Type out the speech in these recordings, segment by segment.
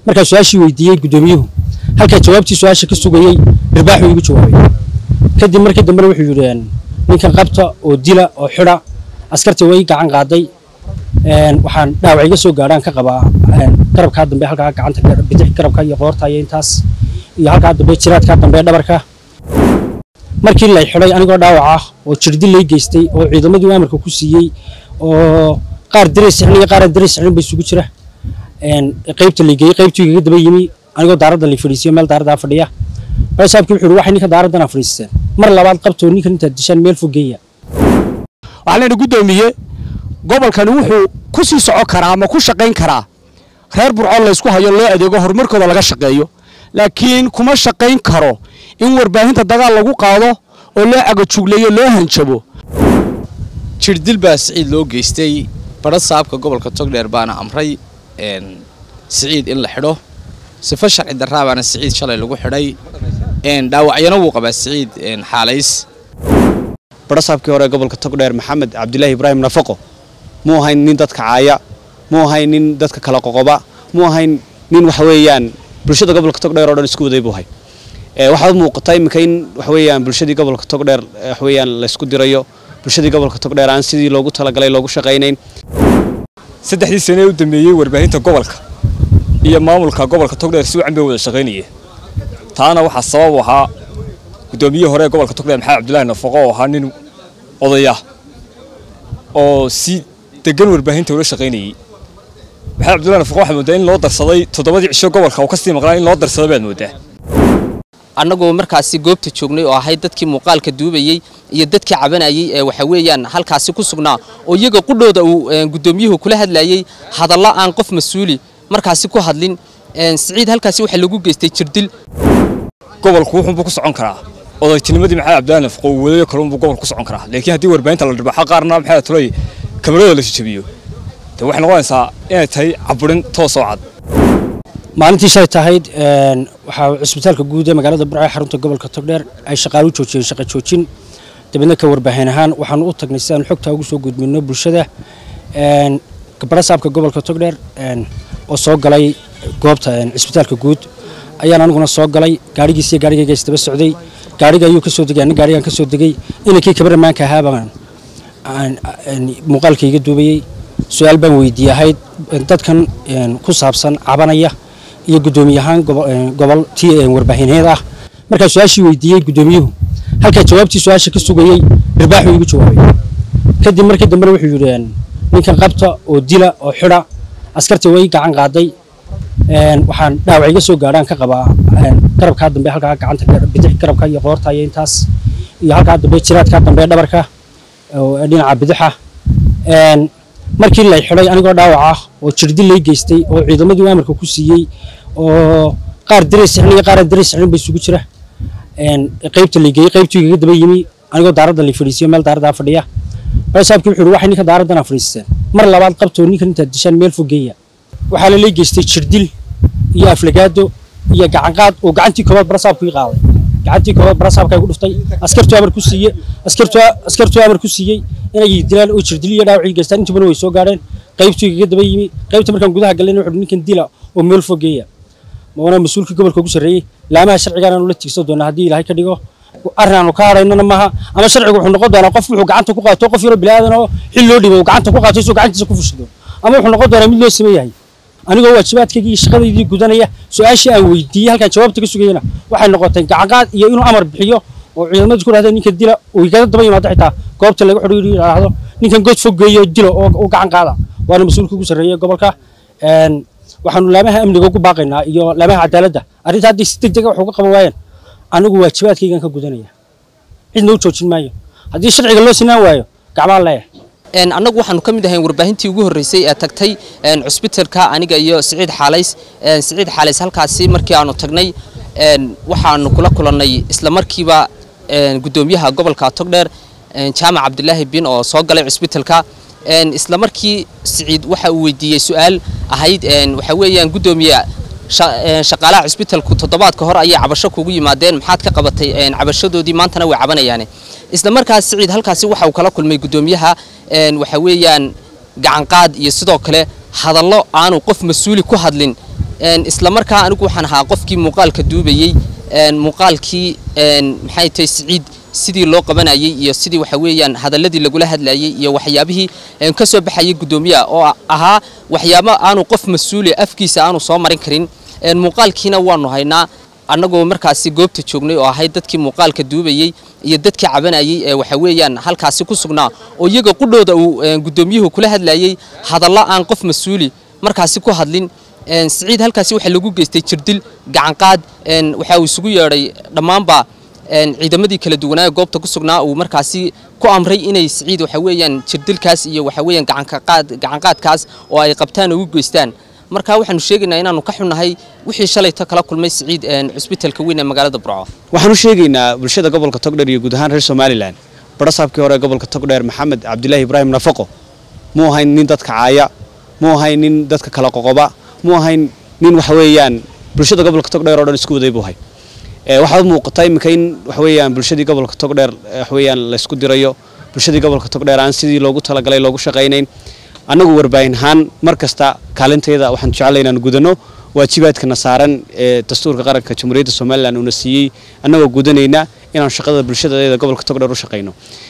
markaa su-aashii weydiiyey guddoomiyuhu halkaa jawaabtii su-aasha ka sugayey irbaaxuu igu jawaabay kadib markii dambena wuxuu yidhi ninkan qabta oo dila oo xidha askartii way gacan qaaday waxaan dhaawac iga soo gaadhaan ka qabaa garabkaa dambe halkaa gacanta bidix garabka iyo qoorta iyo intaas iyo halkaa dambe jiraadkaa dambe dhabarka markii lay xidhay anigoo dhaawac ah oo jirdil lay geystay oo ciidamadii amarka ku siiyey oo qaar dareys sixin iyo qaaraan dareys sixin ba isugu jira qaybta lay geeyey qaybtuu igaga daba yimi anigoo daaradda lay fadhiisiyo meel daaraddaa fadhiya saabkii wuxuu yidhi waxay ninka daaraddanaa fadhiisteen mar labaad qabtoo ninkan intaad dishaan meel fogeeya waxaa layna guddoomiye gobolkani wuxuu ku sii socon karaa ama ku shaqayn karaa reer burcoon laysku hayo loo adeego horumarkooda laga shaqeeyo laakiin kuma shaqayn karo in warbaahinta dagaal lagu qaado oo loo cagajugleeyo loo hanjabo jirdil baa siciid loo geystay badha saabka gobolka togdheer baana amray siciid in la xidho sifo sharci darraa baana siciid shalay lagu xidhay dhaawacyana wuu qabaa siciid xaalays badhasaabkii hore gobolka togdheer maxamed cabdilaahi ibraahim nafaqo muu ahayn nin dadka caaya muu ahayn nin dadka kala qoqoba muu ahayn nin waxa weeyaan bulshada gobolka togdheer oo dhan isku waday buu ahay waxaa u muuqata iminka in waxa weeyaan bulshadii gobolka togdheer waxa weeyaan laysku dirayo bulshadii gobolka togdheer aan sidii loogu talagalay loogu shaqaynayn saddexdii sane ee u dambeeyey warbaahinta gobolka iyo maamulka gobolka togdheer si wacan bay wada shaqaynayeen taana waxaa sabab u ahaa guddoomiyihii hore ee gobolka togdheer maxamed cabdilaahi nafaqo oo ahaa nin odaya oo si degan warbaahinta ula shaqaynayey maxamed cabdillahi nafaqo waxaad moodaa in loo darsaday toddobadii cisho gobolka uu kasii maqnaa in loo darsaday baad moodaa annagoo markaasi goobta joognay oo ahayd dadkii muuqaalka duubayey iyo dadkii cabanayey ee waxa weeyaan halkaasi ku sugnaa oo iyaga qudhooda uu guddoomiyuhu kula hadlayey hadallo aan qof mas-uuli markaasi ku hadlin siciid halkaasi waxaa lagu geystay jirdil gobolku wuxuunbuu ku socon karaa odaytinimadii maxamed cabdillahi nafaqo uu wadayo kalunbuu gobolku ku socon karaa laakiin haddii warbaahinta la dhirbaxo qaarna maxaa tulay kamarada la jajabiyo dee waxay noqonaysaa inay tahay caburin toos oo cad maalintii shalay tahayd waxaa cusbitaalka guud ee magaalada burco xarunta gobolka togdheer ay shaqaalo joojiyeen shaqa joojin dabeedna ka warbaahin ahaan waxaanu u tagnay si aan xogtaa ugu soo gudbino bulshada badhasaabka gobolka togdheer oo soo galay goobta cusbitaalka guud ayaan aniguna soo galay gaarigiis iyo gaarigayga isdaba socday gaariga ayuu ka soo degay anna gaarigaan ka soo degay inankii kabaramaanka ahaabaan muuqaalkayga duubayey su-aal baan weydiiyey ahayd dadkan ku saabsan cabanaya iyo guddoomiye ahaan gobol tii warbaahineed ah markaa su-aashii weydiiyey guddoomiyuhu halkaa jawaabtii su-aasha ka sugayey irbaaxuu igu jawaabay kadib markii dambena wuxuu yidhi ninkan qabta oo dila oo xidha askartii way gacan qaaday waxaan dhaawac iga soo gaadhaan ka qabaa garabkaa dambe halkaa gacanta bidix garabka iyo qoorta iyo intaas iyo halkaa dambe jiraadkaa dambe dhabarka dhinaca bidixa markii lay xidhay anigoo dhaawac ah oo jirdil lay geystay oo ciidamadii amarka ku siiyey oo qaar dareys sixin iyo qaaraan dareys sixin ba isugu jira qaybta lay geeyey qaybtuu igaga daba yimi anigoo daaradda lay fadhiisiyo meel daaraddaa fadhiya saabkii wuxuu yidhi waxay ninka daaraddanaa fadhiisteen mar labaad qabtoo ninkan intaad dishaan meel fogeeya waxaa la lay geystay jirdil iyo aflagaado iyo gacanqaad oo gacantii koobaad barasaabku ii qaaday gacantii koobaad barasaabka igu dhuftay askartuu amar ku siiyey askartuu amar ku siiyey inay dilaan oo jirdil iyo dhaawac ii geystaan intubana way soo gaadheen qaybtuu igaga daba yimi qaybta markaan gudaha gallayna wuxuu ninkan dila oo meel fogeeya maana mas-uulkii gobolka ugu sarreeyey laamaha sharcigaan aanu la tiigsan doonaa haddii ilaahay ka dhigo arrin aanu ka hadhaynana maaha ama sharcigu wuxuu noqon doonaa qof wuxuu gacanta ku qaato qof yaro bilaadan oo xil loo dhibo gacanta ku qaato isoo gacantiisa ku fushido ama wuxuu noqon doonaa mid loo sameeyahay anigoo waajibaadkaygii iyo shaqadaydii gudanaya su-aashii aan weydiiyey halkaan jawaabta ka sugayana waxay noqotay gacanqaad iyo inuu amar bixiyo oo ciidamadu ku dhahdeen ninkan dila oo igaga daba yimaado xitaa goobta laga xidhiidhi yidhaahdo ninkan god fogeeyo dilo oo gacan qaada waana mas-uulka ugu sarreeya gobolka waxaanu laamaha amniga ugu baaqaynaa iyo laamaha cadaaladda arrinta haddii si deg dega wax uga qaban waayeen anigu waajibaadkaygan ka gudanaya cidna u joojin maayo haddii sharciga loo sinaan waayo gacmaan leeyahay annagu waxaanu ka mid ahayn warbaahintii ugu horreysay ee tagtay cusbitalka aniga iyo siciid xaalays siciid xaalays halkaasi markii aanu tagnay waxaanu kula kulannay isla markiiba guddoomiyaha gobolka togdheer jaamac cabdilaahi bin oo soo galay cusbitalka isla markii siciid waxa uu weydiiyey su-aal ahayd waxa weeyaan guddoomiye shaqaalaha cusbitalku toddobaadka hor ayay cabasho kugu yimaadeen maxaad ka qabatay cabashadoodii maantana way cabanayaane isla markaas siciid halkaasi waxa uu kala kulmay guddoomiyaha waxa weeyaan gacanqaad iyo sidoo kale hadallo aanu qof mas-uuli ku hadlin isla markaa anigu waxaan ahaa qofkii muuqaalka duubayey muuqaalkii maxay tahay siciid sidii loo qabanayay iyo sidii waxa weeyaan hadalladii lagula hadlayay iyo waxyaabihii ka soo baxayay guddoomiyaha oo ahaa waxyaabo aanu qof mas-uuli afkiisa aanu soo marin karin muuqaalkiina waanu haynaa annagoo markaasi goobta joognay oo ahayd dadkii muuqaalka duubayey iyo dadkii cabanayay ee waxa weeyaan halkaasi ku sugnaa oo iyaga qudhooda uu guddoomiyuhu kula hadlayay hadallo aan qof mas-uuli markaasi ku hadlin siciid halkaasi waxaa lagu geystay jirdil gacanqaad waxa uu isugu yeedhay dhammaanba ciidamadii kala duwanaa ee goobta ku sugnaa uu markaasi ku amray inay siciid waxa weeyaan jirdilkaas iyo waxa weeyaan gacanqaad gacanqaadkaas oo ay qabtaan oo u geystaan marka waxaanu sheegaynaa inaanu ka xunnahay wixii shalayto kala kulmay siciid cusbitalka weyn ee magaalada burco waxaan u sheegaynaa bulshada gobolka togdheer iyo guud ahaan reer somalilan barasaabkii hore gobolka togdheer maxamed cabdilaahi ibraahim nafaqo muu ahayn nin dadka caaya muu ahayn nin dadka kala qoqoba muu ahayn nin waxa weeyaan bulshada gobolka togdheer oo dhan isku waday buu ahay waxaa u muuqata iminka in waxa weeyaan bulshadii gobolka togdheer waxa weeyaan la isku dirayo bulshadii gobolka togdheer aan sidii loogu talagalay loogu shaqaynayn annagu warbaahin ahaan mar kasta kaalinteeda waxaan jeclay inaan gudano waajibaadkana saaran ee dastuurka qaranka jamhuuriyadda somalilan uuna siiyey annagoo gudanayna inaan shaqada bulshadeeda gobolka togdheer u shaqayno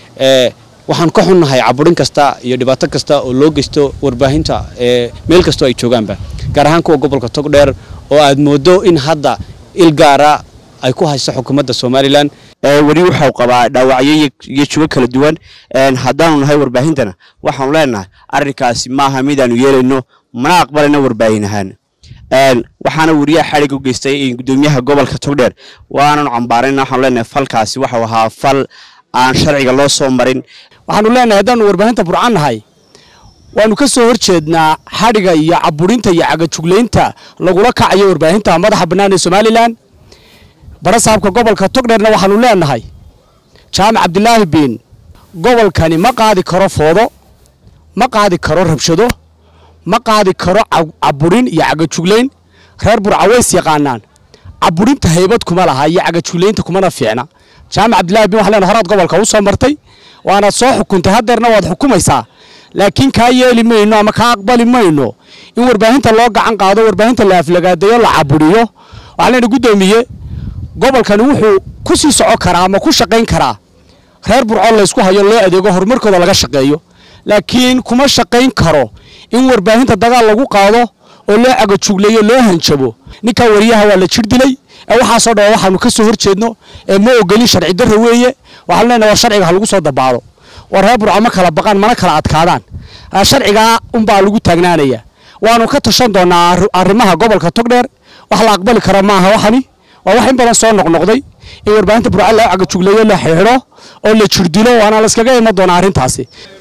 waxaan ka xunnahay caburin kasta iyo dhibaato kasta oo loo geysto warbaahinta meel kastoo ay joogaanba gaar ahaan kuwa gobolka togdheer oo aad moodo in hadda il gaara ay ku hayso xukuumadda somalilan weli waxau qabaa dhaawacyo iyo jugo kala duwan haddaanu nahay warbaahintana waxaanu leenahay arrinkaasi maaha midaanu yeelayno mana aqbalayna warbaahin ahaan waxaana weriyaha xadhig u geystay gudoomiyaha gobolka togdheer waananu cambaarayna waxaanu leenahay falkaasi waxau ahaa fal aan sharciga loo soo marin waxaanu leenahay haddaanu warbaahinta burcan nahay waanu ka soo hor jeednaa xadhiga iyo caburinta iyo cagajuglaynta lagula kacayo warbaahinta madaxa bannaan ee somalilan barasaabka gobolka togdheerna waxaanu leenahay jaamac cabdilaahi biin gobolkani ma qaadi karo foodo ma qaadi karo rabshado ma qaadi karo caburin iyo cagajuglayn reer burcaweys yaqaanaan caburinta haybad kuma laha iyo cagajuglaynta kumana fiicna jaamac cabdillahi biin waxaan leenahay horaad gobolka u soo martay waanaad soo xukuntay haddeerna waad xukumaysaa laakiin kaa yeeli mayno ama kaa aqbali mayno in warbaahinta loo gacan qaado warbaahinta la aflagaadeeyo la caburiyo waxaan leenahay guddoomiye gobolkani wuxuu ku sii soco karaa ama ku shaqayn karaa reer burco laysku hayo loo adeego horumarkooda laga shaqeeyo laakiin kuma shaqayn karo in warbaahinta dagaal lagu qaado oo loo cagajugleeyo loo hanjabo ninkaa wariyaha waa la jir dilay ee waxaasoo dhan waxaanu ka soo hor jeedno ee ma ogolin sharci darro weeye waxaanu leenahay war sharciga ha lagu soo dabaalo war reer burco ma kala baqaan mana kala adkaadaan sharcigaa unbaa lagu taagnaanaya waanu ka tashan doonaa arrimaha gobolka togdheer wax la aqbali kara maaha waxani waa wax in badan soo noqnoqday in warbaahinta burca loo cagajugleeyo la xidho oo la jirdilo waana la iskaga iman doonaa arrintaasi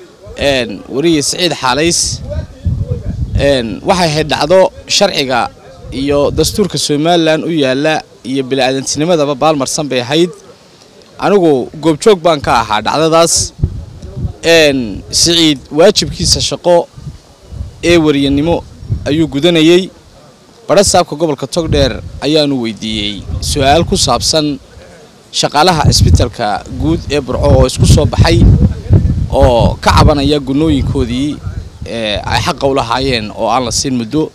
weriye siciid xaalays waxay ahayd dhacdo sharciga iyo dastuurka somalilan u yaalla iyo bini'aadantinimadaba baalmarsan bay ahayd anigu goobjoog baan ka ahaa dhacdadaas siciid waajibkiisa shaqo ee wariyanimo ayuu gudanayey barasaabka gobolka togdheer ayaanu weydiiyey su-aal ku saabsan shaqaalaha cisbitalka guud ee burco oo isku soo baxay oo ka cabanaya gunooyinkoodii ay xaqa u lahaayeen oo aan la siin muddo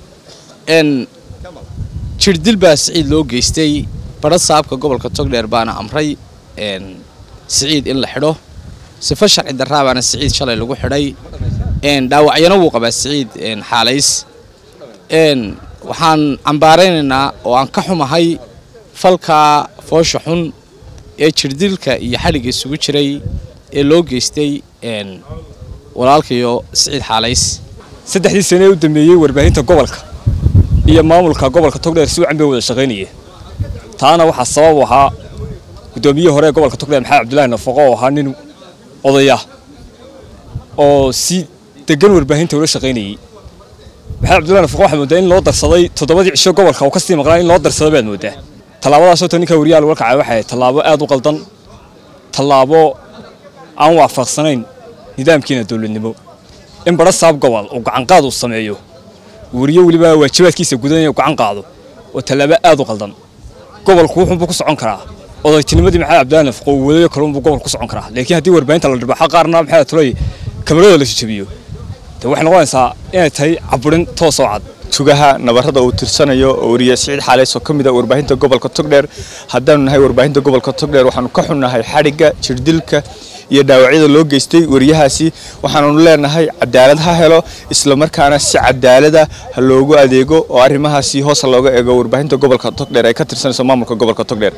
jirdil baa siciid loo geystay barasaabka gobolka togdheer baana amray siciid in la xidho sifo sharci darraa baana siciid shalay lagu xidhay dhaawacyana wuu qabaa siciid xaalays waxaan cambaaraynaynaa oo aan ka xumahay falka foosha xun ee jirdilka iyo xadhigga isugu jiray ee loo geystay walaalkayo siciid xaalays saddexdii sane ee u dambeeyey warbaahinta gobolka iyo maamulka gobolka togdheer si wacan bay wada shaqaynayeen taana waxaa sabab u ahaa guddoomiyihii hore ee gobolka togdheer maxamed cabdulaahi nafaqo oo ahaa nin odaya oo si degan warbaahinta ula shaqaynayey maxamed cabdullahi nafaqo waxaad moodaa in loo darsaday toddobadii cisho gobolka uu ka sii maqnaa in loo darsado baad moodaa tallaabadaasoo ta ninka wariyaha laga kacay waxay tallaabo aad u qaldan tallaabo aan waafaqsanayn nidaamkiina dowladnimo in badha saab gobol uu gacanqaad uu sameeyo wariye weliba waajibaadkiisa gudanaya gacan qaado oo tallaabo aad u qaldan gobolku wuxuunbuu ku socon karaa odaytinimadii maxamed cabdullahi nafaqo uu wadayo kalunbuu gobolku ku socon karaa laakiin haddii warbaahinta la dhirbaxo qaarna maxamed tulay kamarada la jajabiyo dee waxay noqonaysaa inay tahay caburin toosoo cad tugaha nabarrada uu tirsanayo oo wariye siciid xaaleys oo ka mid ah warbaahinta gobolka togdheer haddaanu nahay warbaahinta gobolka togdheer waxaanu ka xunnahay xadhigga jirdilka iyo dhaawacyada loo geystay wariyahaasi waxaanu leenahay cadaalad ha helo islamarkaana si cadaalada ha loogu adeego oo arrimahaasi hoos looga eego warbaahinta gobolka togdheer ay ka tirsanayso maamulka gobolka togdheer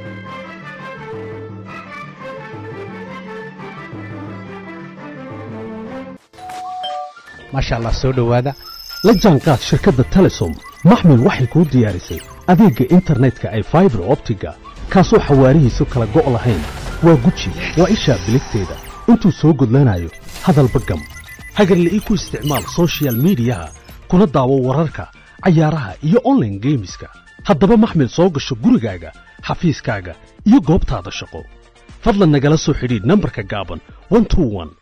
maasha allah soo dhowaada la jaanqaad shirkadda telesom maxmil waxay kuu diyaarisay adeegga internetka ay faibar optiga kaasoo xawaarihiisu kala go' lahayn waa guji waa ishaa biligteeda intuu soo gudlanayo hadalba gam hagarle ii ku isticmaal soshiyal miidiyaha kuna daawo wararka cayaaraha iyo onlaine geemiska haddaba maxmil soo gasho gurigaaga xafiiskaaga iyo goobtaada shaqo fadlan nagala soo xidhiidh nambarka gaaban